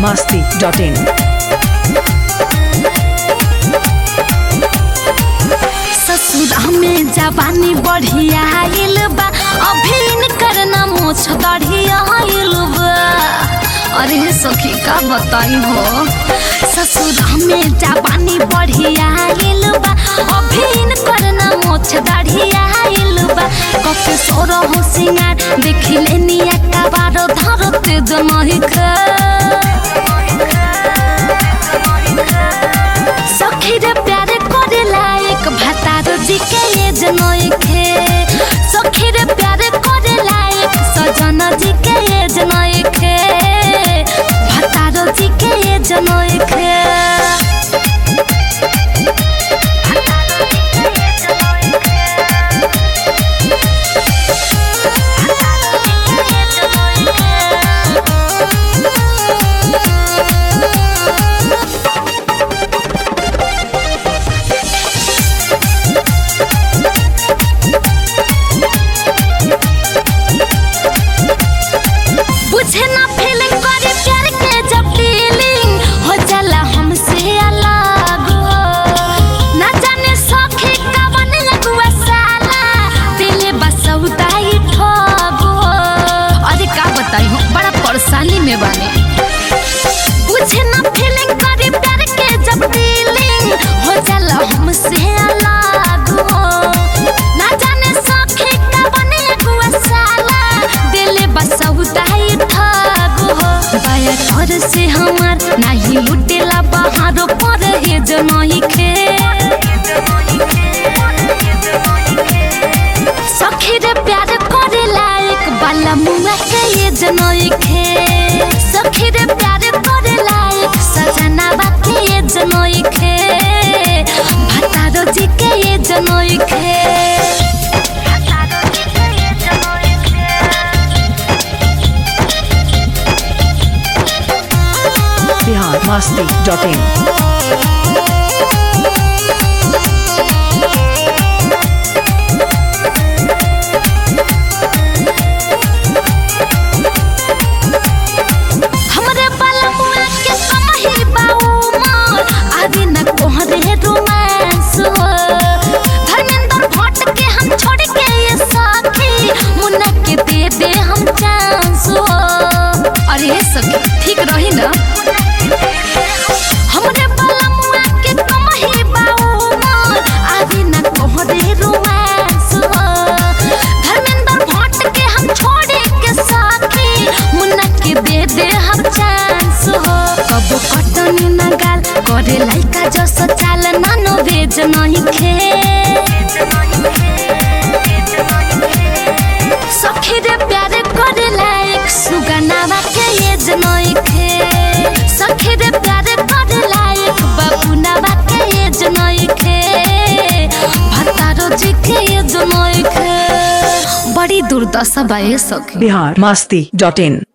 masti.in. ससुरा में जवानी बढ़िया आइल बा अभी इनकर ना मोछ बढ़िया आइल बा अरे सखी का बताई हो ससुरा में जवानी बढ़िया आइल बा अभी इनकर ना मोछ बढ़िया आइल बा कके सोर हो सिंगार देखी लेनी का बारो धरते जनहि सखी रे प्यारे करे लायक भतारो जी के ये जनोइखे सखी रे प्यारे करे लायक सजन जी के ये जनोइखे भतारो जी के ये जनोइखे बुझे ना फीलिंग करे प्यार के जब फीलिंग हो जाला हमसे अलग हो ना जाने सखी कवन लगुआ साला दिल बसौताई ठग हो अरे का बताई हो बड़ा परेशानी में बानी बुझे ना फीलिंग करे प्यार के जब फीलिंग हो जाला हमसे अलग हो ना जाने सखी कवन लगुआ साला दिल बसौताई ठग हो बाया घर से हमार नाही लुटेला बाहर पर हे जनही खे सखी रे प्यार करे लायक बाला मुआ के ये जनई खे सखी रे प्यार करे लायक सजना बाके ये जनई खे भतारो जी के ये जनई खे Bihar masti.in. हमरे बलमुआ के समही बाऊ मार आदि न कोहरे रोमांस हो धर्मेंद्र भट्ट के हम छोड़ के ये साथी मुन्ना के दे दे हम चांस हो अरे ये सखी ठीक रही ना हमरे बलमुआ के कमही बाऊ मार आदि न कोहरे रोमांस हो धर्मेंद्र भट्ट के हम छोड़े के साथी मुन्ना के दे दे हम चांस हो कबो कटनी न गाल करे लाइका जस चाल नानो भेज नहीं खे सखी रे प्यारे करे लायक सुगनावा के ये जनई खे सखी रे प्यारे करे लायक बाबूनावा के ये जनई खे भतारो जी के ये जनई खे बड़ी दुर्दशा बा ये सखी Bihar masti.in.